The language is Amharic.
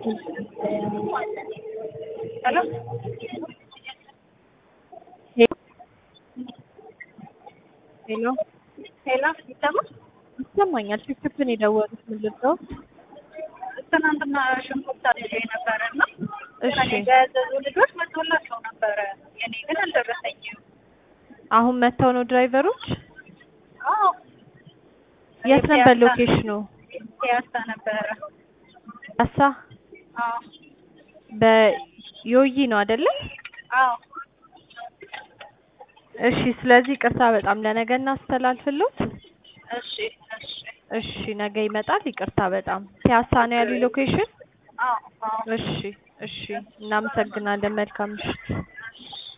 ሄሎ ሄሎ ሄሎ ይሰማል? ይሰማኛል። ፊፍትን የደወሉት ምን ልበው? ትናንትና ሽንኩርት አድርጌ ነበረ እና እሺ ከእኔ ጋር ያዘዙ ልጆች መጥቶላቸው ነበረ። የኔ ግን አልደረሰኝም። አሁን መጥተው ነው ድራይቨሮች? አዎ የት ነበር ሎኬሽኑ? ፒያሳ ነበረ። አሳ አዎ በዮይ ነው አይደለ? አዎ እሺ። ስለዚህ ቅርታ በጣም ለነገ እናስተላልፍሎት። እሺ እሺ እሺ ነገ ይመጣል። ይቅርታ በጣም ፒያሳ ነው ያሉ ሎኬሽን። አዎ አዎ እሺ እሺ። እናመሰግናለን። መልካም ምሽት። እሺ